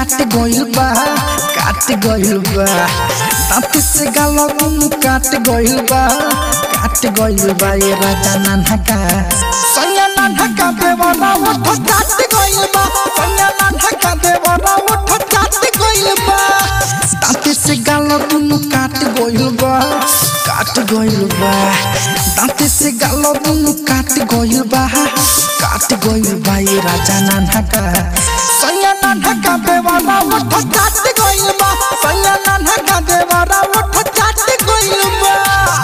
काट गइल बा काट गइल बा दांत से गाल दुनु काट गइल बा काट गइल बा ये राजा नाना का सैया नाना का देवरा उठ काट गइल बा सैया नाना का देवरा उठ काट गइल बा दांत से गाल दुनु काट गइल बा काट गइल बा दांत से गाल दुनु काट गइल बा काट गइल बा ये राजा नाना का सैया नाना का देवरा उठ काट गइल बा सैया नाना का देवरा उठ काट गइल बा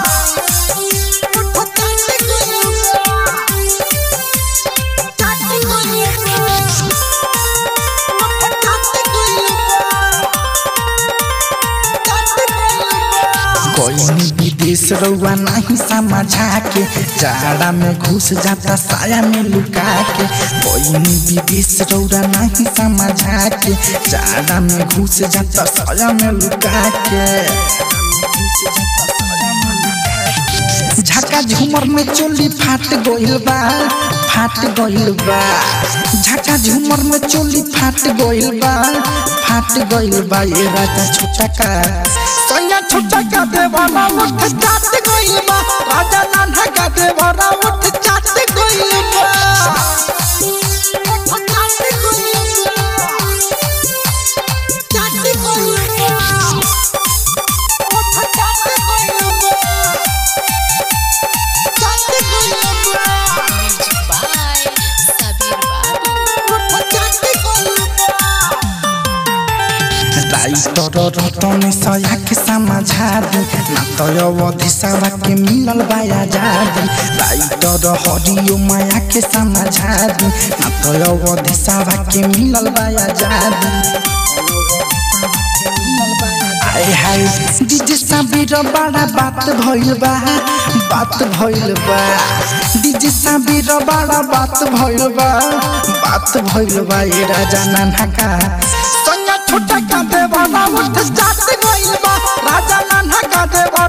उठ काट गइल बा काट गइल बा उठ काट गइल बा कोई विदेश रउआ नहीं समझा के जाड़ा में घुस जाता साया में लुका के कोई विदेश रउआ नहीं समझा के जाड़ा में घुस जाता साया में लुका के झका झूमर में चोली फाट गइल बा फाट गइल बा झका झूमर में चोली फाट गइल बा फाट गइल बा ये राजा छोटा का सैया छोटा का देवारा उठ चाट गइल बा राजा नाना का देवारा उठ चाट गइल बा उठ चाट गइल बा चाट गइल बा उठ चाट गइल बा चाट गइल बा Music by Sabir Babu. Writer Ratan सया के समझा दी ना तो अवधि सवा के मिलल बाया जादी राइटर हरियो माया के समझा दी ना तो अवधि सवा के मिलल बाया जादी आए हाय डीजे साबिर बड़ा बात भइल बा बात भइल बा डीजे साबिर बड़ा बात भइल बा बात भइल बा ये राजा नाना का सैया छोटा का देवारा उठ जात गइल बा राजा नाना का देवारा